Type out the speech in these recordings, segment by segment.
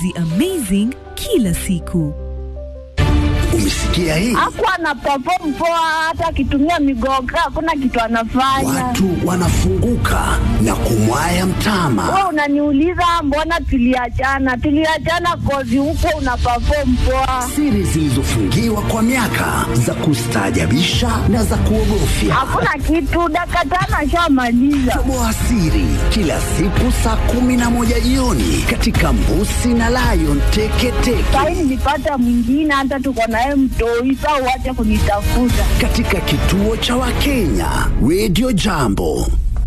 maamuzi amazing kila siku. Umesikia hii? Hakuwa ana perform poa, hata akitumia migoga hakuna kitu anafanya. Watu wanafunguka na kumwaya mtama. Wewe unaniuliza mbona tuliachana? Tuliachana kozi huko una perform poa, Siri zilizofungiwa kwa miaka za kustaajabisha na za kuogofya. hakuna kitu. Dakika tano ashamaliza. Toboa siri kila siku saa kumi na moja jioni katika Mbusi na Lion Teketeke Sahi nilipata mwingine, hata tuko naye mtoi. Saa uache kunitafuta. katika kituo cha Wakenya Radio Jambo.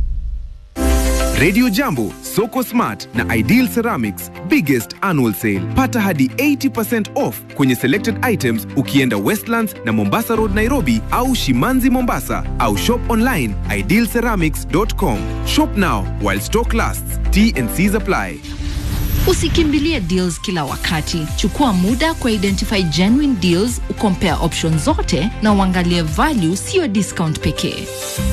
Radio Jambo, Soko Smart na Ideal Ceramics biggest annual sale. Pata hadi 80% off kwenye selected items ukienda Westlands na Mombasa Road Nairobi au Shimanzi Mombasa au shop online idealceramics.com. Shop now while stock lasts. T and C's apply. Usikimbilie deals kila wakati. Chukua muda kwa identify genuine deals, ukompare options zote na uangalie value, siyo discount pekee.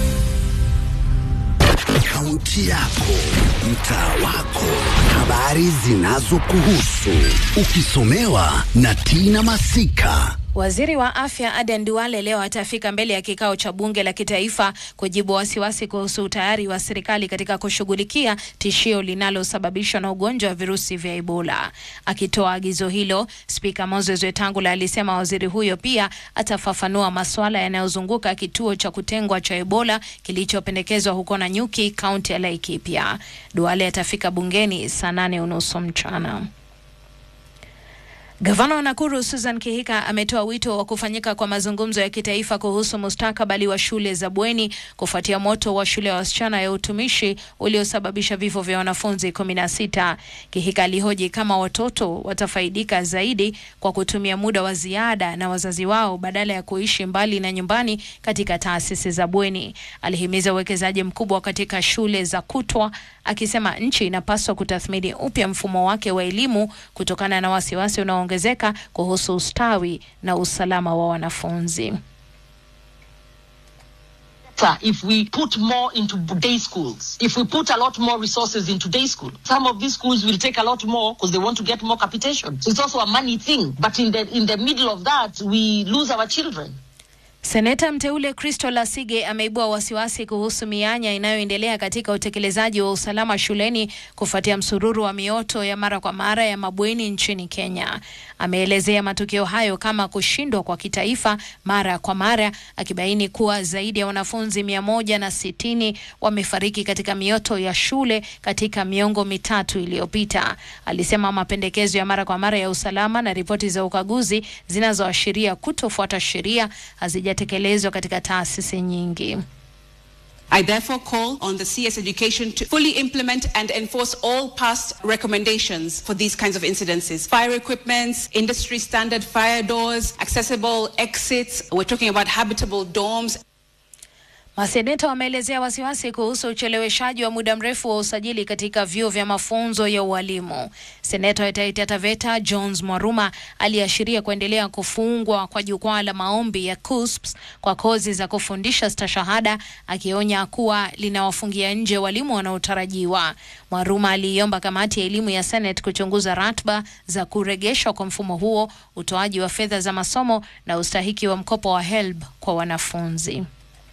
Kaunti yako, mtaa wako, habari zinazokuhusu, ukisomewa na Tina Masika. Waziri wa afya Aden Duale leo atafika mbele ya kikao cha bunge la kitaifa kujibu wasiwasi kuhusu utayari wa serikali katika kushughulikia tishio linalosababishwa na ugonjwa wa virusi vya Ebola. Akitoa agizo hilo, spika Moses Wetangula alisema waziri huyo pia atafafanua masuala yanayozunguka kituo cha kutengwa cha Ebola kilichopendekezwa huko Nanyuki, kaunti ya Laikipia. Duale atafika bungeni saa nane unusu mchana. Gavana wa Nakuru Susan Kihika ametoa wito wa kufanyika kwa mazungumzo ya kitaifa kuhusu mustakabali wa shule za bweni kufuatia moto wa shule ya wasichana ya utumishi uliosababisha vifo vya wanafunzi kumi na sita. Kihika alihoji kama watoto watafaidika zaidi kwa kutumia muda wa ziada na wazazi wao badala ya kuishi mbali na nyumbani katika taasisi za bweni. Alihimiza uwekezaji mkubwa katika shule za kutwa, akisema nchi inapaswa kutathmini upya mfumo wake wa elimu kutokana na wasiwasi unaoongezeka kuhusu ustawi na usalama wa wanafunzi. better if we put more into day schools. If we put a lot more resources into day school, some of these schools will take a lot more because they want to get more capitation. So it's also a money thing. But in the in the middle of that, we lose our children. Seneta mteule Kristo Lasige ameibua wasiwasi kuhusu mianya inayoendelea katika utekelezaji wa usalama shuleni kufuatia msururu wa mioto ya mara kwa mara ya mabweni nchini Kenya. Ameelezea matukio hayo kama kushindwa kwa kitaifa mara kwa mara, akibaini kuwa zaidi ya wanafunzi mia moja na sitini wamefariki katika mioto ya shule katika miongo mitatu iliyopita. Alisema mapendekezo ya mara kwa mara ya usalama na ripoti za ukaguzi zinazoashiria kutofuata sheria hazijatekelezwa katika taasisi nyingi. I therefore call on the CS Education to fully implement and enforce all past recommendations for these kinds of incidences. Fire equipments, industry standard fire doors, accessible exits. We're talking about habitable dorms. Maseneta wameelezea wasiwasi kuhusu ucheleweshaji wa muda mrefu wa usajili katika vyuo vya mafunzo ya ualimu. Seneta wa Taita Taveta Jones Mwaruma aliashiria kuendelea kufungwa kwa jukwaa la maombi ya KUSPS kwa kozi za kufundisha stashahada, akionya kuwa linawafungia nje walimu wanaotarajiwa. Mwaruma aliiomba kamati ya elimu ya Senate kuchunguza ratiba za kurejeshwa kwa mfumo huo, utoaji wa fedha za masomo na ustahiki wa mkopo wa HELB kwa wanafunzi.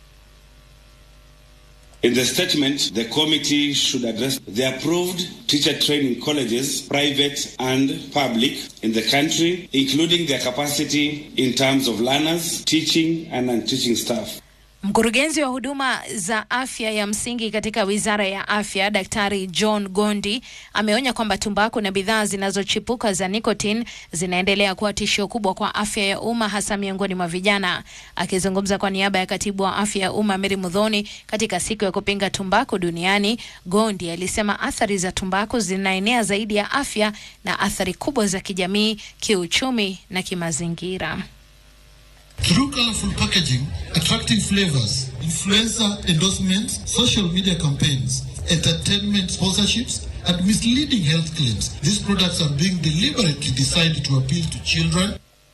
In the statement, the committee should address the approved teacher training colleges, private and public, in the country, including their capacity in terms of learners, teaching and non-teaching staff. Mkurugenzi wa huduma za afya ya msingi katika wizara ya afya, Daktari John Gondi ameonya kwamba tumbaku na bidhaa zinazochipuka za nicotine zinaendelea kuwa tishio kubwa kwa afya ya umma, hasa miongoni mwa vijana. Akizungumza kwa niaba ya katibu wa afya ya umma Mary Mudhoni katika siku ya kupinga tumbaku duniani, Gondi alisema athari za tumbaku zinaenea zaidi ya afya na athari kubwa za kijamii, kiuchumi na kimazingira. Through colorful packaging, attractive flavors, influencer endorsements, social media campaigns, entertainment sponsorships, and misleading health claims, these products are being deliberately designed to appeal to children.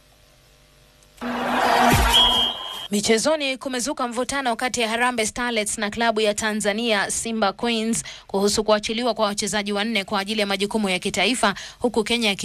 Michezoni, kumezuka mvutano kati ya Harambee Starlets na klabu ya Tanzania Simba Queens kuhusu kuachiliwa kwa wachezaji wanne kwa ajili ya majukumu ya kitaifa huku Kenya